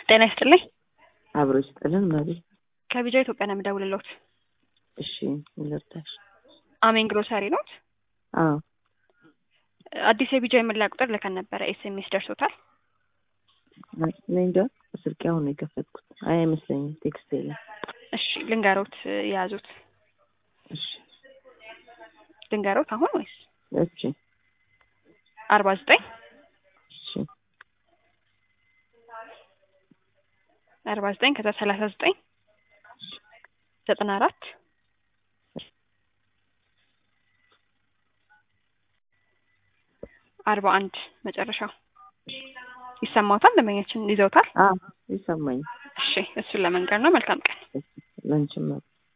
ጤና ይስጥልኝ። አብሮ ይስጥልን መሪ። ከቢጃ ኢትዮጵያ ነው የምደውልልዎት። እሺ ልርዳሽ? አሜን ግሮሰሪ ኖት? አዎ አዲስ የቢጃ የመለያ ቁጥር ልከን ነበረ። ኤስኤምኤስ ደርሶታል? እኔ እንጃ ስልኬ አሁን ነው የከፈትኩት። አይ አይመስለኝም፣ ቴክስት የለም። እሺ ልንገሮት የያዙት እሺ ልንገሮት አሁን ወይስ እሺ አርባ ዘጠኝ እሺ አርባ ዘጠኝ ከዛ ሰላሳ ዘጠኝ ዘጠና አራት አርባ አንድ መጨረሻው ይሰማዎታል? ደንበኛችን ይዘውታል? አዎ ይሰማኝ። እሺ እሱን ለመንገር ነው። መልካም ቀን። ለንችም